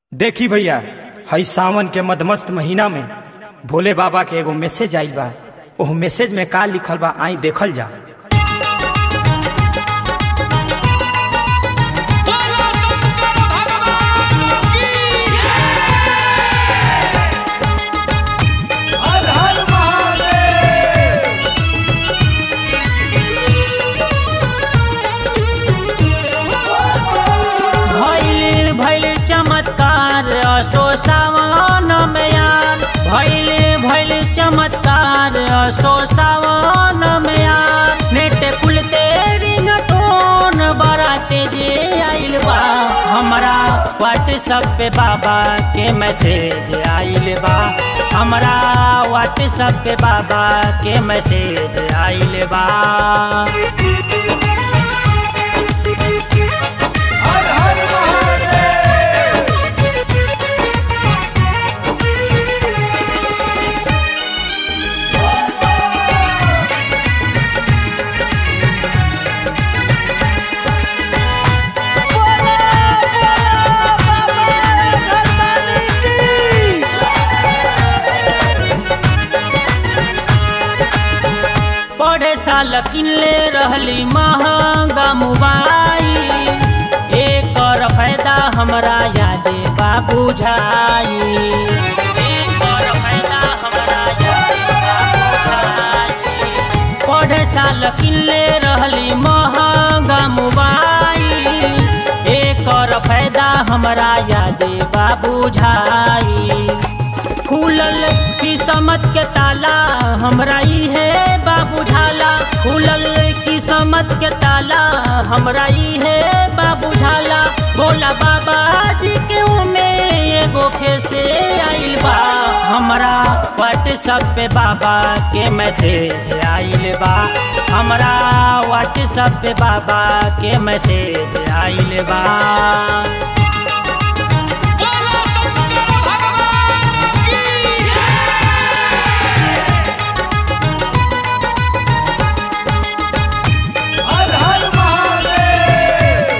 देखी भैया हई सावन के मदमस्त महीना में भोले बाबा के एगो मैसेज आइल बा ओह मैसेज में का लिखल बा आई देखल जा बोलो शंकर भगवान की हर हर महादेव भैल भैल चमत्कार असो सावन में यार भैल भैल चमत्कार असो सावन में यार नेट खुलते रिंग टोन बराते जे आइल बा हमरा व्हाट्सएप पे बाबा के मैसेज आइल बा हमरा व्हाट्सएप पे बाबा के मैसेज आइल बा हर हर महादेव पढ़े साल किनले रहली महंगा मोबाइल एकर फायदा हमरा यादे बा बुझाई एकर फायदा हमरा यादे बा बुझाई पढ़े साल किनले रहली महंगा मोबाइल एकर फायदा हमरा यादे बा बुझाई खुलल किस्मत के ताला हमरा ई है बाबू झाला खुलल किस्मत के ताला हमरा ई है बाबू झाला बोला बाबा जी के उमे एगो फेसे आइल बा हमरा व्हाट्सएप पे बाबा के मैसेज आइल बा हमरा व्हाट्सएप पे बाबा के मैसेज आइल बा बोलो शंकर भगवान की हर हर महादेव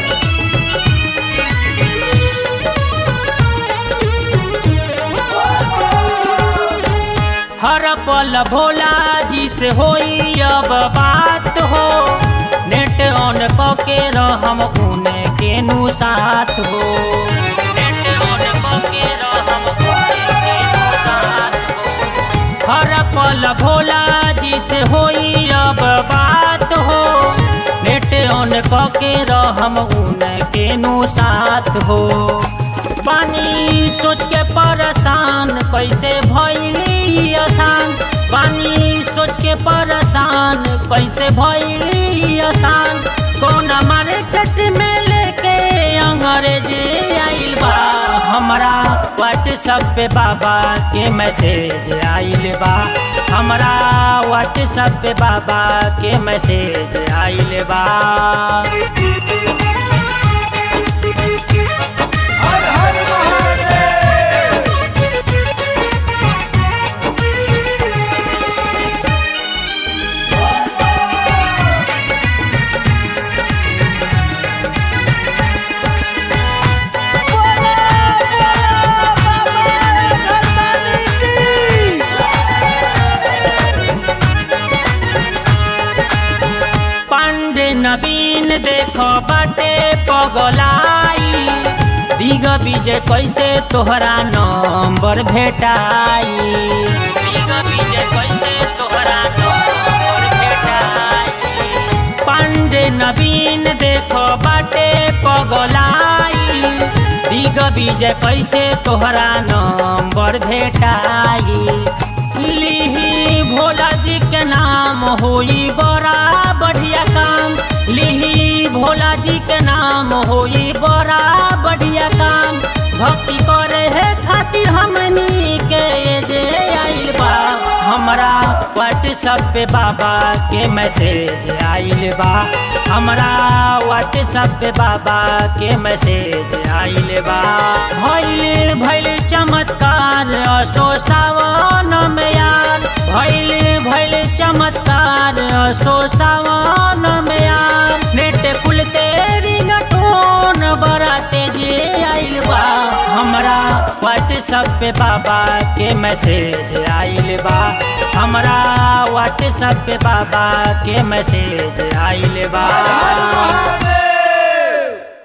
हर पल भोला जी से होई अब बात हो नेट ऑन कके रहम उने केनु साथ हो नेट ऑन कके रहम उने केनु साथ हो हर पल भोला जी से होई अब बात हो नेट ऑन कके रहम उने केनु साथ हो पानी सोच के परेशान कैसे भैली आसान पानी सोच के परेशान कैसे भैली आसान कौन मार्केट में लेके अंग्रेजी आइल बा हमरा व्हाट्सएप पे बाबा के मैसेज आइल बा हमरा व्हाट्सएप पे बाबा के मैसेज आइल बा हर हर महादेव पांडे नवीन देखो बाटे पगलाई दिग विजय कैसे तोहरा नंबर भेटाई दिग विजय कैसे तोहरा नंबर भेटाई पांडे नवीन देखो बाटे पगलाई दिग विजय कैसे तोहरा नंबर भेटाई लिही भोला जी के नाम होई बड़ा बढ़िया काम लिही भोला जी के नाम होई बड़ा बढ़िया काम भक्ति करे है खातिर हमनी के जे आइल बा हमरा व्हाट्सएप पे बाबा के मैसेज आइल बा हमरा व्हाट्सएप पे बाबा के मैसेज आइल बा भइल भइल चमत्कार असो सावन में यार भइल भइल चमत्कार असो सावन में यार नेट खुलते रिंग टोन बराते जे आइल बा हमरा व्हाट्सएप पे बाबा के मैसेज आइल बा हमरा व्हाट्सएप पे बाबा के मैसेज आइल बा